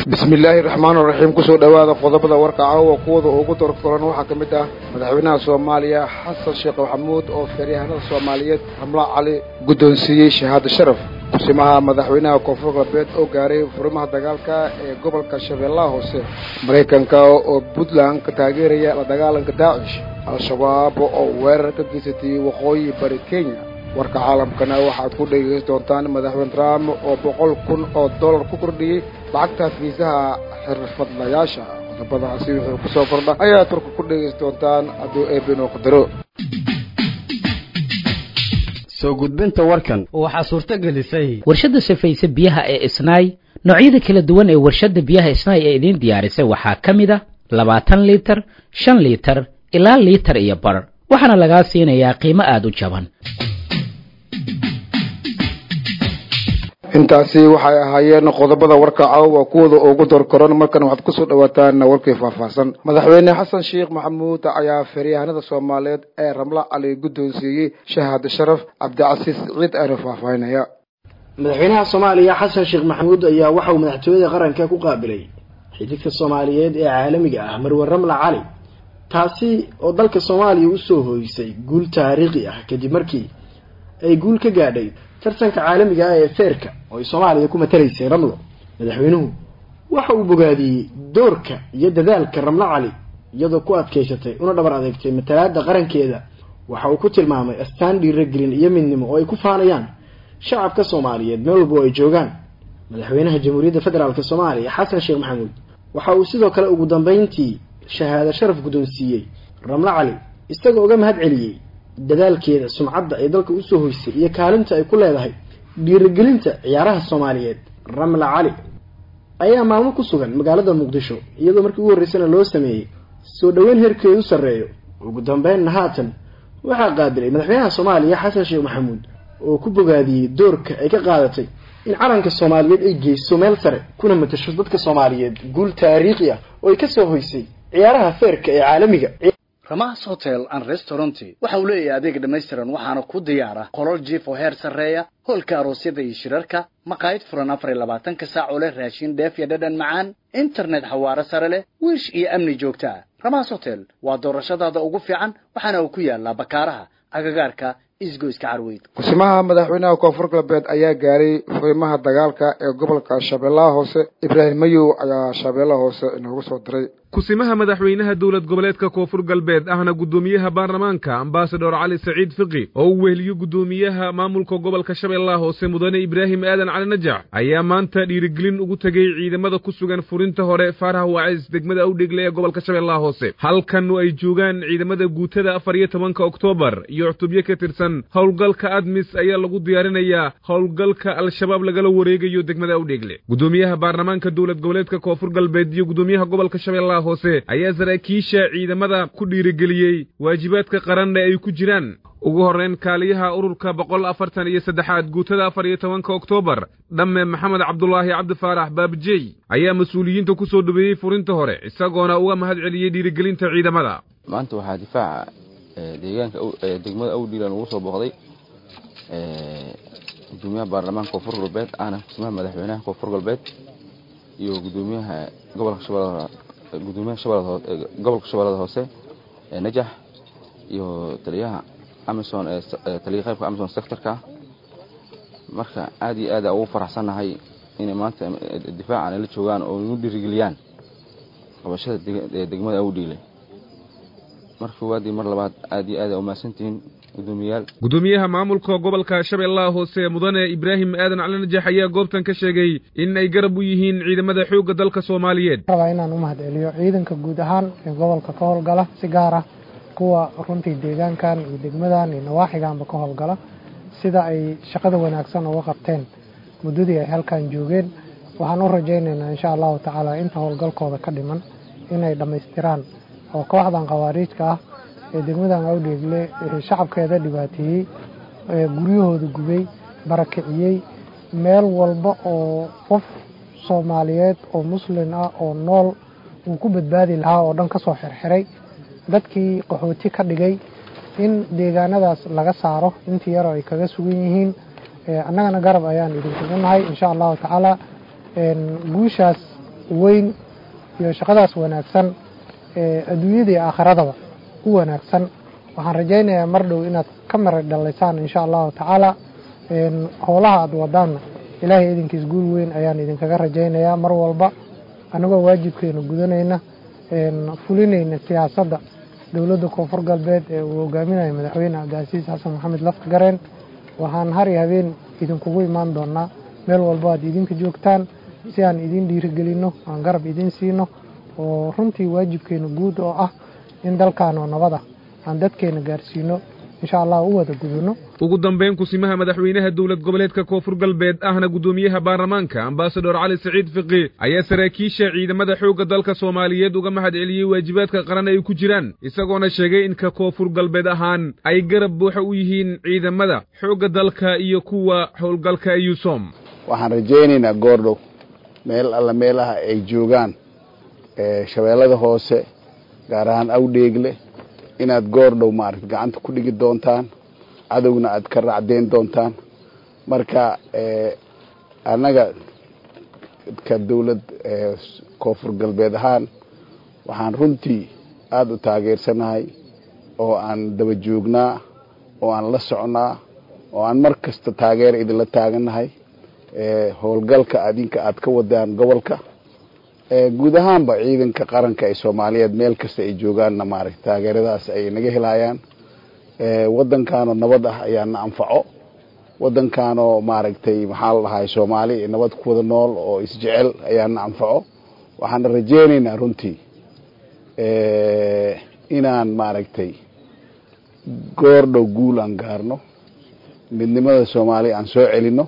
bismi illaahi raxmaan raxiim kusoo dhowaada qodobada warka caawa kuwada ugu dorkoran waxaa ka mid ah madaxweynaha soomaaliya xasan sheekh maxamuud oo feeryahanada soomaaliyeed ramla cali guddoonsiiyey shahaado sharaf kusimaha madaxweynaha koonfur galbeed oo gaaray furimaha dagaalka ee gobolka shabeellaha hoose maraykanka oo puntland ka taageeraya la dagaalanka daacish al-shabaab oo weerar ka geysatay waqooyi bari kenya warka caalamkana waxaad ku dhegeysan doontaan madaxweyne trump oo boqol kun oo dollar ku kordhiyey lacagta fiisaha xirfadlayaasha qodobadaasi wuxuu kusoo kordha ayaa turka ku dhegeysan doontaan hadduu eebinoo qadaro soo gudbinta warkan waxaa suurto gelisay warshadda safayse biyaha ee isnaay noocyada kala duwan ee warshadda biyaha isnaay ee idiin diyaarisay waxaa ka mid a labaatan liitar shan liitar ilaa liitar iyo bar waxaana lagaa siinayaa qiimo aada u jaban intaasi waxay ahaayeen qodobada warka caawa kuwada ugu dorkoran markan waxaad kusoo dhawaataan warkii faahfaahsan madaxweyne xasan sheekh maxamuud ayaa feeryahanada soomaaliyeed ee ramla cali guddoonsiiyey shahaado sharaf cabdicasiis ciid aana faahfaahinaya madaxweynaha soomaaliya xasan sheekh maxamuud ayaa waxa uu madaxtooyada qaranka ku qaabilay xididka soomaaliyeed ee caalamiga ah marwe ramla cali taasi oo dalka soomaaliya usoo hooysay guul taariikhi ah kadib markii ay guul ka gaadhay tartanka caalamiga ah ee feerka oo ay soomaaliya ku matalaysay ramlo madaxweynuhu waxa uu bogaadiyey doorka iyo dadaalka ramlo cali iyadoo ku adkaysatay una dhabar adeegtay matalaada qarankeeda waxa uu ku tilmaamay astaan dhiiragelin iyo midnimo oo ay ku faanayaan shacabka soomaaliyeed meel walba oo ay joogaan madaxweynaha jamhuuriyadda federaalk soomaaliya xasan sheekh maxamuud waxa uu sidoo kale ugu dambeyntii shahaado sharaf guddoonsiiyey ramlo cali isagoo uga mahad celiyey dadaalkeeda sumcadda ay dalka usoo hoysay iyo kaalinta ay ku leedahay dhiirigelinta ciyaaraha soomaaliyeed ramla cali ayaa maalmo ku sugan magaalada muqdisho iyadoo markii ugu horreysana loo sameeyey soo dhoweyn heerkeedu sarreeyo ugu dambeynna haatan waxaa qaabilay madaxweynaha soomaaliya xasan sheekh maxamuud oo ku bogaadiyey doorka ay ka qaadatay in calanka soomaaliyeed ay geyso meel sare kuna matasho dadka soomaaliyeed guul taariikhi ah oo ay kasoo hoysay ciyaaraha feerka ee caalamiga ramas hotel and restaurant waxa uu leeyahay adeeg dhammaystiran waxaana ku diyaara qolol jiif oo heer sarreeya hoolka aroosyada iyo shirarka maqaayad furan afar iyo labaatanka saac oo leh raashin dheef iyo dhadhan macaan internet xawaaro sare leh wiish iyo amni joogta ah ramas hotel waa doorashadaada ugu fiican waxaana uu ku yaalaa bakaaraha agagaarka isgoyska carweyd kusimaha madaxweynaha koonfur galbeed ayaa gaaray furimaha dagaalka ee gobolka shabeellaha hoose ibraahim mayow ayaa shabeellaha hoose inoogu soo diray kusimaha madaxweynaha dowlad goboleedka koonfur galbeed ahna guddoomiyaha baarlamaanka ambasador cali saciid fiqi oo uu weheliyo guddoomiyaha maamulka gobolka shabeellaha hoose mudane ibraahim aadan cali najax ayaa maanta dhiirigelin ugu tegey ciidamada ku sugan furinta hore faaraha waacis degmada awdhegle ee gobolka shabeellaha hoose halkan ay joogaan ciidamada guutada afar iyo tobanka oktoobar iyo cutubyo ka tirsan howlgalka admis ayaa lagu diyaarinayaa howlgalka al-shabaab lagala wareegayo degmada awdhegle guddoomiyaha baarlamaanka dowlad goboleedka koonfur galbeed iyo guddoomiyaha gobolka shabeellaha hoose ayaa saraakiisha ciidamada ku dhiirigeliyey waajibaadka qaranna ay ku jiraan ugu horrayn kaaliyaha ururka boqol afartan iyo saddexaad guutada afar iyo tobanka oktoobar dhamme maxamed cabdulaahi cabdifaarax baabijey ayaa mas-uuliyiinta ku soo dhaweeyey furinta hore isagoona uga mahad celiyey dhiirigelinta ciidamada maanta waxaa difaaca deegaanka degmada awdhiilan ugu soo booqday gudoomiyaha baarlamaanka koonfur galbeed ahna kusimaha madaxweynaha koonfur galbeed iyo gudoomiyaha gobolka shabeellada gudoomiyaha shabeellada gobolka shabeellada hoose ee najax iyo taliyaha amison ee taliya qaybka amison sectorka marka aad iyo aad ugu faraxsannahay inay maanta difaacan ay la joogaan oo igu dhiirigeliyaan qabashada degmada awdhiile mar koowaad iyo mar labaad aad iyo aad umahadsantihiin gudoomiyayaal gudoomiyaha maamulka gobolka shabeellaha hoose mudane ibraahim aadan cali najax ayaa goobtan ka sheegay in ay garab u yihiin ciidamada xoogga dalka soomaaliyeed rabaa inaan u mahad celiyo ciidanka guud ahaan ee gobolka ka howlgala si gaar ah kuwa runtii deegaankan iyo degmadan iyo nawaaxiganba ka howlgala sida ay shaqada wanaagsan uga qabteen muddadii ay halkan joogeen waxaan u rajaynaynaa insha allahu tacaala inta howlgalkooda ka dhiman inay dhammaystiraan oo kooxdan khawaariijka ah ee degmadan awdheegle shacabkeeda dhibaateeyey guryahooda gubay barakiciyey meel walba oo qof soomaaliyeed oo muslin ah oo nool uu ku badbaadi lahaa oo dhan ka soo xirxiray dadkii qaxooti ka dhigay in deegaanadaas laga saaro intii yaroo ay kaga sugan yihiin annagana garab ayaan idinkugu nahay insha allahu tacaala guushaas weyn iyo shaqadaas wanaagsan ee adduunyada iyo aakhiradaba u wanaagsan waxaan rajaynayaa mar dhow inaad ka mara dhalaysaan insha allahu tacaala howlaha aada wadaanna ilaahay idinkiis guul weyn ayaan idinkaga rajaynayaa mar walba annagoo waajibkeena gudanayna fulinayna siyaasadda dowladda koonfur galbeed ee uu hogaaminayo madaxweyne cabdicasiis xasan maxamed lafta gareen waxaan har iyo habeen idinkugu imaan doonaa meel walba aad idinka joogtaan si aan idin dhiirigelinno aan garab idin siino oo runtii waajibkeena guud oo ah in dalkan oo nabad ah aan dadkeena gaarsiino insha allah u wada gudano ugu dambayn kusimaha madaxweynaha dowlad goboleedka koonfur galbeed ahna guddoomiyaha baarlamaanka ambasador cali saciid fiqi ayaa saraakiisha ciidamada xoogga dalka soomaaliyeed uga mahad celiyey waajibaadka qaran ay ku jiraan isagoona sheegay in ka koonfur galbeed ahaan ay garab buuxa u yihiin ciidamada xoogga dalka iyo kuwa howlgalka yusom waxaan rajaynaynaa goordhow meel alla meelaha ay joogaan shabeellada hoose gaar ahaan awdheegle inaad goordhow maarata gacanta ku dhigi doontaan cadowna aad ka raacdeyn doontaan marka annaga ka dawlad koonfur galbeed ahaan waxaan runtii aada u taageersanahay oo aan daba joognaa oo aan la socnaa oo aan mar kasta taageer idinla taagannahay howlgalka adinka aad ka wadaan gobolka guud ahaanba ciidanka qaranka ee soomaaliyeed meel kasta ay joogaanna maaragta taageeradaas ay naga helayaan waddankaanoo nabad ah ayaana anfaco waddankaanoo maaragtay maxaa la dhahay soomaali nabad ku wada nool oo isjecel ayaana anfaco waxaana rajaynaynaa runtii inaan maaragtay goordhow guul aan gaarno midnimada soomaaliya aan soo celino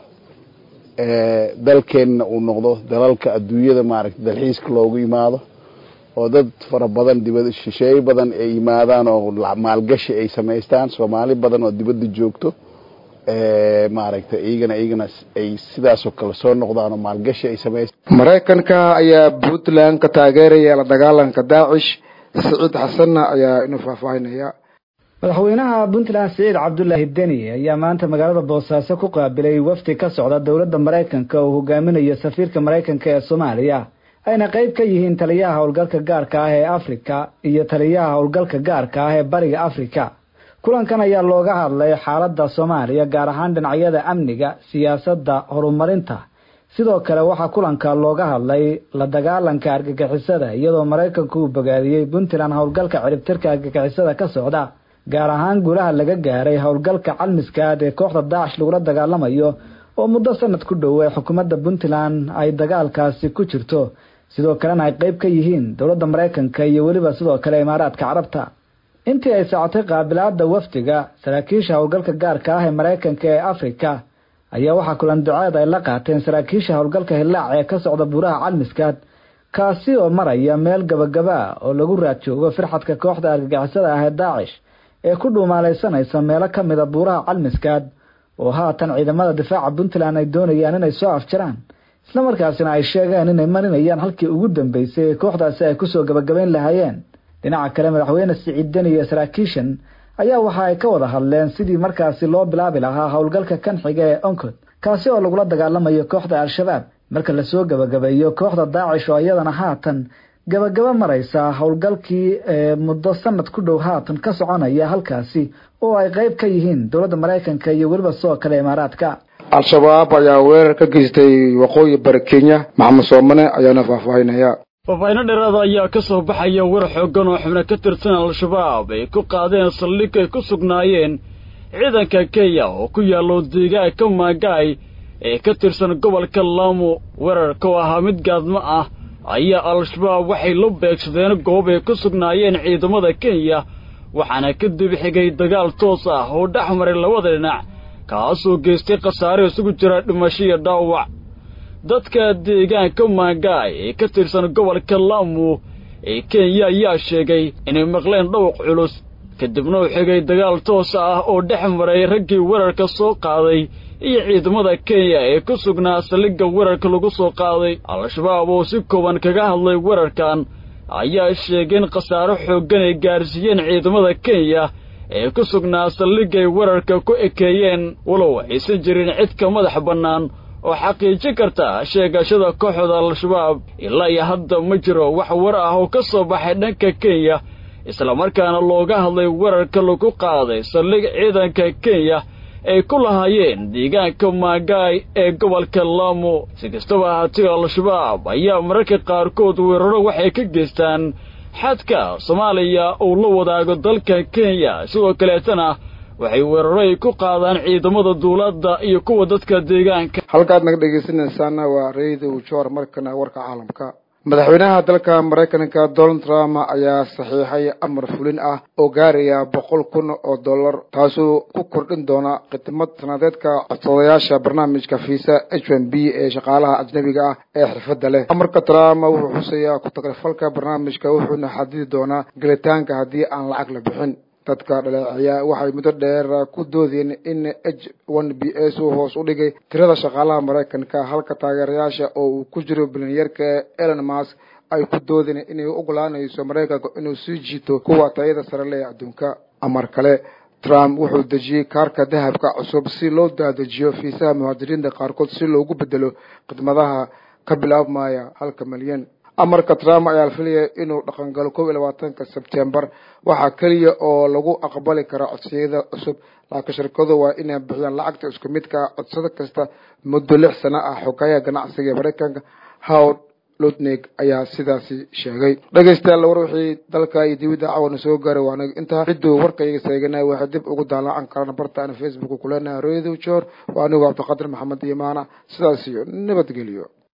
dalkeenna uu noqdo dalalka adduunyada maaragtay dalxiiska loogu yimaado oo dad fara badan dibad shisheeye badan ay yimaadaan oo maalgashi ay samaystaan soomaali badan oo dibadda joogto maaragtay iyagana iyagana ay sidaasoo kale soo noqdaan oo maalgashi ay samaystaan maraykanka ayaa puntland ka taageeraya la dagaalanka daacish siciid xasanna ayaa inuu faahfaahinaya madaxweynaha puntland siciid cabdulaahi deni ayaa maanta magaalada boosaaso ku qaabilay wafdi ka socda dowladda maraykanka oo hogaaminayo safiirka maraykanka ee soomaaliya ayna qayb ka yihiin taliyaha howlgalka gaarka ah ee afrika iyo taliyaha howlgalka gaarka ah ee bariga afrika kulankan ayaa looga hadlay xaaladda soomaaliya gaar ahaan dhinacyada amniga siyaasadda horumarinta sidoo kale waxaa kulanka looga hadlay la dagaalanka argagixisada iyadoo maraykanku uu bogaadiyey puntland howlgalka ciribtirka argagixisada ka socda gaar ahaan guulaha laga gaaray howlgalka calmiskaad ee kooxda daacish lagula dagaalamayo oo muddo sanad ku dhow ee xukuumadda puntland ay dagaalkaasi ku jirto sidoo kalena ay qayb ka yihiin dowladda maraykanka iyo weliba sidoo kale imaaraadka carabta intii ay socotay qaabilaada wafdiga saraakiisha howlgalka gaarka ah ee maraykanka ee afrika ayaa waxaa kulan duceed ay la qaateen saraakiisha howlgalka hillaac ee ka socda buuraha calmiskaad kaasi oo maraya meel gabagaba oo lagu raad joogo firxadka kooxda argagixisada ah ee daacish ee ku dhuumaalaysanaysa meelo ka mida buuraha calmiskaad oo haatan ciidamada difaaca puntland ay doonayaan inay soo afjaraan islamarkaasina ay sheegeen inay marinayaan halkii ugu dambeysay ee kooxdaasi ay kusoo gabagabayn lahaayeen dhinaca kale madaxweyne siciid deni iyo saraakiishan ayaa waxa ay ka wada hadleen sidii markaasi loo bilaabi lahaa howlgalka kan xiga ee oncod kaasi oo lagula dagaalamayo kooxda al-shabaab marka lasoo gabagabeeyo kooxda daacish oo iyadana haatan gabagaba maraysa howlgalkii ee muddo sanad ku dhow haatan ka soconaya halkaasi oo ay qayb ka yihiin dowladda maraykanka iyo weliba sidoo kale imaaraadka al-shabaab ayaa weerar ka geystay waqooyi bari kenya maxamed soomane ayaana faahfaahinaya faahfaahinno dheeraada ayaa ka soo baxaya war xooggan oo xubno ka tirsan al-shabaab ay ku qaadeen saldhig ay ku sugnaayeen ciidanka kenya oo ku yaallo deegaanka maagaay ee ka tirsan gobolka laamu weerarka oo ahaa mid gaadmo ah ayaa al-shabaab waxay la beegsadeen goob ay ku sugnaayeen ciidamada kenya waxaana kadib xigay dagaal toos ah oo dhex maray labada dhinac kaasoo geystay khasaare isugu jira dhimasho iyo dhaawac dadka deegaanka maagaay ee ka tirsan gobolka laamu ee kenya ayaa sheegay inay maqleen dhawaq culus kadibna u xigay dagaal toos ah oo dhex maray raggii weerarka soo qaaday iyo ciidamada kenya ee ku sugnaa saldhigga weerarka lagu soo qaaday al-shabaab oo si kooban kaga hadlay weerarkan ayaa sheegeen khasaaro xooggan ay gaarsiiyeen ciidamada kenya ee ku sugnaa saldhiggay weerarka ku ekeeyeen walow aysan jirin cid ka madax bannaan oo xaqiijin karta sheegashada kooxda al-shabaab ilaa iyo hadda ma jiro wax war ah oo ka soo baxay dhanka kenya islamarkaana looga hadlay weerarka lagu qaaday saldhig ciidanka kenya ay ku lahaayeen deegaanka maagaay ee gobolka laamo si kastaba ahaatee al-shabaab ayaa mararka qaarkood weeraro waxay ka geystaan xadka soomaaliya uu la wadaago dalka kenya sidoo kaleetana waxay weeraro ay ku qaadaan ciidamada dawladda iyo kuwa dadka deegaanka halkaad naga dhegaysanaysaana waa radio joor markana warka caalamka madaxweynaha dalka maraykanka donald trump ayaa saxiixay amar fulin ah oo gaaraya boqol kun oo dollar taasoo ku kordhin doona khidmad sanadeedka codsadayaasha barnaamijka visa h n b ee shaqaalaha ajnabiga ah ee xirfadda leh amarka trump wuxuu xuseeyaa ku-tagrifalka barnaamijka wuxuuna xadidi doonaa gelitaanka haddii aan lacag la bixin dadka dhaleeceeya waxay muddo dheer ku doodeen in h one b s uu hoos u dhigay tirada shaqaalaha maraykanka halka taageerayaasha oo uu ku jiro bilanyarka elon musk ay ku doodeen inay u ogolaanayso maraykanka inuu sii jiito kuwa tayada sare leh adduunka amar kale trump wuxuu dejiyey kaarka dahabka cusub si loo daadejiyo fiisaha muhaajiriinta qaarkood si loogu bedelo khidmadaha ka bilaabmaya halka milyan amarka trump ayaa la filaya inuu dhaqangalo kob iyo labaatanka sebtembar waxaa keliya oo lagu aqbali karaa codsiyada cusub laakiin shirkadu waa inay bixiyaan lacagta isku midka codsado kasta muddo lix sano ah xogayaha ganacsiga ee maraykanka howd lutnig ayaa sidaasi sheegay dhegaystayaal war wixii dalka iyo dibadda cawana soo gaaray waana intaa cidduu warkayga seegana waxay dib ugu daalaacan karaan bartaan facebook kuleenaha radio jor waa anigu cabdiqadir maxamed imaana sidaas iyo nabadgelyo